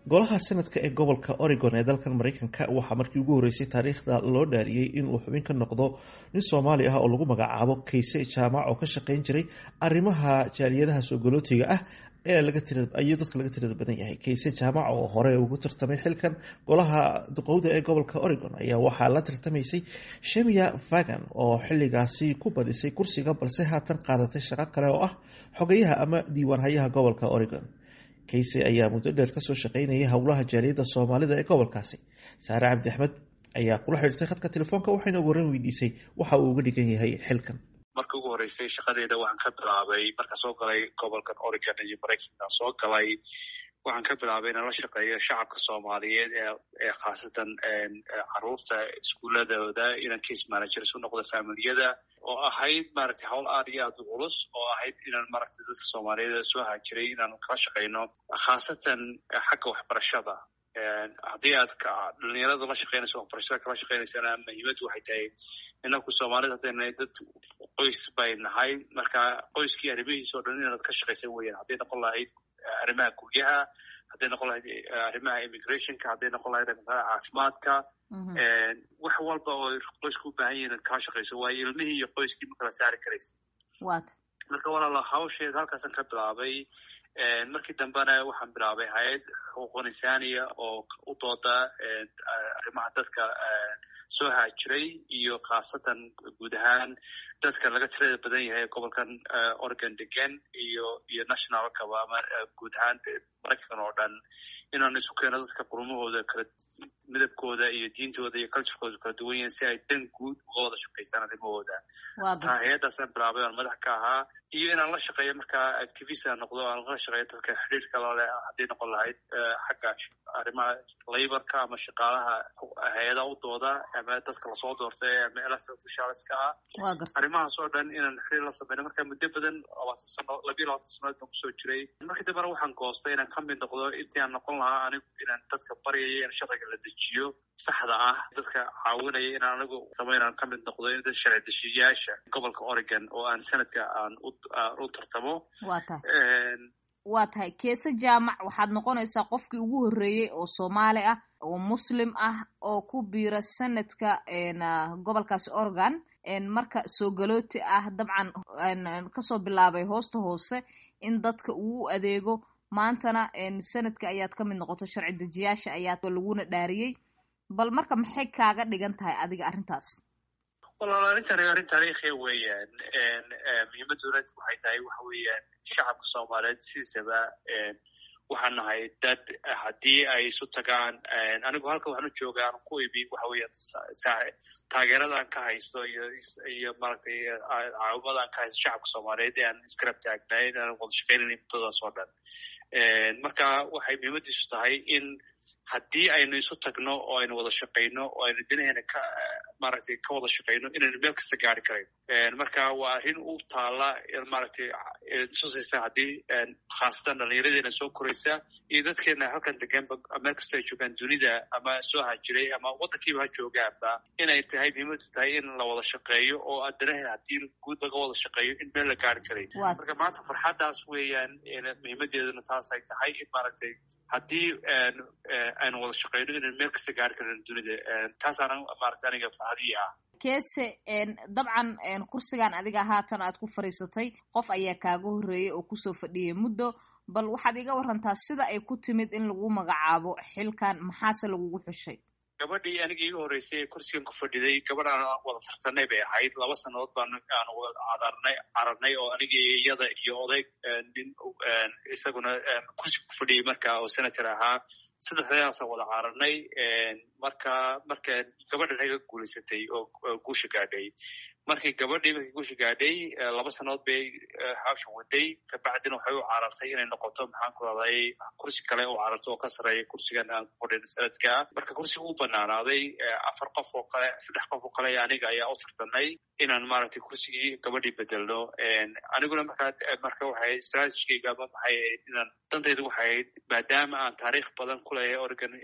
golaha senadka ee gobolka oregon ee dalkan mareykanka waxaa markii ugu horreysay taariikhda loo dhaariyey inuu xubin ka noqdo nin soomaali ah oo lagu magacaabo kayse jaamac oo ka shaqeyn jiray arrimaha jaaliyadaha soogolootiga ah ee ayuu dadka laga tirada badan yahay kayse jaamac oo hore ugu tartamay xilkan golaha duqowda ee gobolka oregon ayaa waxaa la tartamaysay shemia fagan oo xiligaasi ku badisay kursiga balse haatan qaadatay shaqo kale oo ah xogayaha ama diiwaanhayaha gobolka oregon kayse ayaa muddo dheer kasoo shaqeynayay howlaha jaaliyadda soomaalida ee gobolkaasi saare cabdi axmed ayaa kula xidhiirtay khadka telefoonka waxayna ugu horan weydiisay waxa uu uga dhigan yahay xilkan markii ugu horreysay shaqadeeda waxaan ka bilaabay markaan soo galay gobolkan oregon iyo maraykanka soo galay waxaan ka bilaabay inaan la shaqeeyo shacabka soomaaliyeed ee khaasatan caruurta iskuuladooda inaan case manager isu noqdo familiyada oo ahayd maaragtay hawl aad iyo aad u culus oo ahayd inaan maaragtay dadka soomaaliyeed soo haajiray inaan kala shaqeyno khaasatan xagga waxbarashada haddii aad dhalinyarada la shaqeynayso waxbarashada kala shaqeynaysana muhiimaddu waxay tahay inaku soomaalida haddayna dad qoys bay nahay marka qoyskii arrimihiisa o dhan inaad ka shaqaysan weeyaan hadday noqon lahayd arrimaha guryaha hadday noqon lahayd arrimaha immigrationka hadday noqon lahayd arrimaha caafimaadka wax walba oo qoysku u baahan yihin kala shaqayso waayo ilmihii iyo qoyskii ma kala saari karaysa marka walaala hawsheed halkaasaan ka bilaabay markii dambena waxaan bilaabay hay-ad xuquuqul insaaniya oo u dooda arrimaha dadka soo haajiray iyo khaasatan guud ahaan dadka laga tirada badan yahay gobolkan oregon degan iyo iyo nationalkaba ama guud ahaan maraykan oo dhan inaan isu keeno dadka qurumahooda kala midabkooda iyo diintooda iyo culturekooda kala duwan yihin si ay dan guud uga wada shaqaystaan arrimahooda taa hay-addaasaan bilaabay oan madax ka ahaa iyo inaan la shaqeeyo markaa activist aan noqdo aan la shaqeeyo dadka xidhiirka lale hadday noqon lahayd xagga arrimaha laborka ama shaqaalaha hay-adaha u dooda ama dadka lasoo doortay ama elected officialska ah arrimahaas oo dhan inaan xiriir la sameyno marka muddo badan labaatan sano labiyo labaatan sanood baan kusoo jiray markii dambena waxaan goostay inaan ka mid noqdo intii aan noqon lahaa anigu inaan dadka baryaya in sharciga la dejiyo saxda ah dadka caawinaya inaan anigu sameynaan ka mid noqdo in dad sharci dejiyayaasha gobolka oregon oo aan sanadka aan u tartamo waa tahay keese jaamac waxaad noqonaysaa qofkii ugu horreeyey oo soomaali ah oo muslim ah oo ku biira sanadka gobolkaasi oregon marka soo galooti ah dabcan kasoo bilaabay hoosta hoose in dadka uu adeego maantana sanadka ayaad ka mid noqoto sharci dejiyaasha ayaa laguna dhaariyey bal marka maxay kaaga dhigan tahay adiga arrintaas walaal arrintani arrin taariikhiya weeyaan muhiimadduna waxay tahay waxa weeyaan shacabka soomaaliyeed sidiisaba waxaan nahay dad haddii ay isu tagaan anigu halka waxaan u jooga aan ku ibi waxa weeyaan taageeradaan ka haysto iyo iyo maaragtay caawimadaan ka haysto shacabka soomaaliyeed ee aan isgarab taagnayn aan wada shaqeynayna muddadaas oo dhan marka waxay muhiimaddiisu tahay in haddii aynu isu tagno oo aynu wada shaqayno oo aynu dinaheena ka maaragtay ka wada shaqayno inaynu meel kasta gaari karayn marka waa arrin u taala maaragtay tusaysa haddii khaasatan dhallinyaradeena soo koraysa iyo dadkeena halkan deganba meel kasta ay joogaan dunida ama soo hajiray ama waddankiiba ha joogaanba inay tahay muhiimaddu tahay in la wada shaqeeyo oo danaheena haddii guud laga wada shaqeeyo in meel la gaari karay marka maanta farxaddaas weeyaan muhiimaddeeduna taas ay tahay in maaragtay haddii aynu wada shaqeyno inaynu meel kasta gaari karno dunida taasaana maarata aniga farxadii ah keese dabcan kursigan adiga haatan aad ku fadhiisatay qof ayaa kaaga horreeyey oo kusoo fadhiyay muddo bal waxaad iga warantaa sida ay ku timid in lagu magacaabo xilkan maxaase lagugu xushay gabadhii aniga iiga horreysay ee kursigan ku fadhiday gabadh aan wada tartanay bay ahayd laba sannadood baan aan cadarnay cararnay oo aniga iyada iyo odayg nin isaguna kursi ku fadhiyay marka oo senator ahaa saddexdadaasaan wada cararnay marka marka gabadhan naga guulaysatay oo guusha gaadhay markii gabadhii markii guusha gaadhay laba sannadood bay hawshan waday kabacdina waxay u carartay inay noqoto maxaan ku raday kursi kale u cararto oo ka sarreeya kursigan aan ku fadhin sanadka marka kursiga u banaanaaday afar qof oo kale saddex qof oo kale aniga ayaa u tartanay inaan maaragtay kursigii gabadhii bedelno aniguna markaa marka waxay strategigayga ama maxay ahayd inaan dantayda waxay ahayd maadaama aan taariikh badan ku leeyahay oregon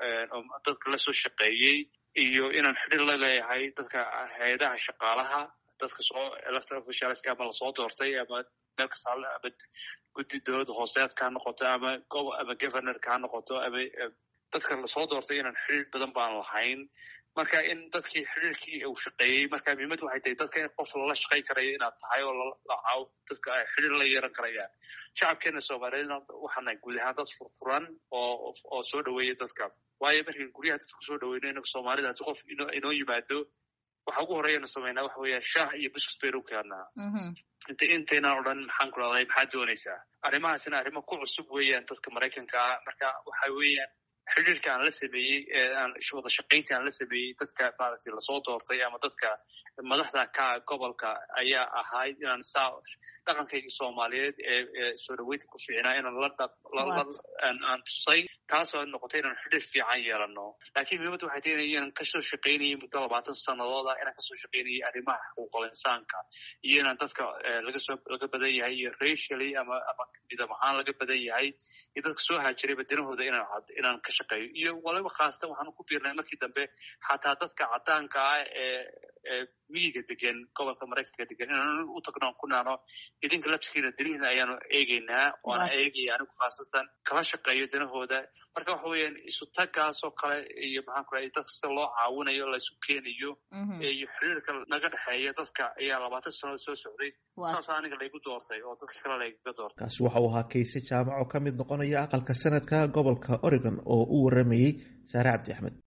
dadka la soo shaqeeyey iyo inaan xidhir la leeyahay dadka hay-adaha shaqaalaha dadka soo electoral officialska ama lasoo doortay ama meel kasta ama guddi dowladda hooseedka ha noqoto ama ama governorka ha noqoto ama dadka lasoo doortay inaan xiriir badan baan lahayn marka in dadkii xiriirkii uu shaqeeyey marka muhiimad waxay tahay dadka in qof lala shaqayn karayo inaad tahay oo lacaaw dadka ay xiriir la yeeran karayaan shacabkeena soomaaliyeed waxaana guud ahaan dad furfuran oo oo soo dhaweeya dadka waayo markii guryaha dadka kusoo dhaweyno inaga soomaalida haddii qof inoo yimaado waxa ugu horeyanu samaynaa waxa weeya shaah iyo buskut baynu keenaa inta intaynaan odhan maxaan ku dhahday maxaad doonaysaa arrimahaasina arrimo ku cusub weeyaan dadka maraykanka ah marka waxa weeyaan xiriirka aan la sameeyey aan wada shaqaynta aan la sameeyey dadka maaragtay lasoo doortay ama dadka madaxda ka gobolka ayaa ahayd inaan saa dhaqankaygii soomaaliyeed ee soo dhaweynta ku fiicnaa inaan la aan tusay taasoo noqotay inaan xiriir fiican yeelano laakiin muhiimadda waxay tahay inaan kasoo shaqaynayay muddo labaatan sanadooda inaan kasoo shaqaynayay arrimaha xuquuqul insaanka iyo inaan dadka lagasoo laga badan yahay iyo racially ama ama midab ahaan laga badan yahay iyo dadka soo haajiray badanahooda inaan inaan ka shaqeeyo iyo waliba khaasatan waxaanu ku biirnay markii dambe xataa dadka caddaanka ah ee ee miyiga degan gobolka maraykanka degan inaan u tagno ku naano idinka laftigiina danihiina ayaanu eegeynaa waana eegaya anigu khaasatan kala shaqeeyo danahooda marka waxa weeyaan isu tagaasoo kale iyo maxaan ku rahay dadka sida loo caawinayo laysu keenayo iyo xiriirka naga dhexeeya dadka ayaa labaatan sannadood soo socday saas aniga laygu doortay oo dadka kale laygaga doortay kaasi waxa uu ahaa kayse jaamac oo ka mid noqonaya aqalka sanadka gobolka oregon oo u waramayey saare cabdi axmed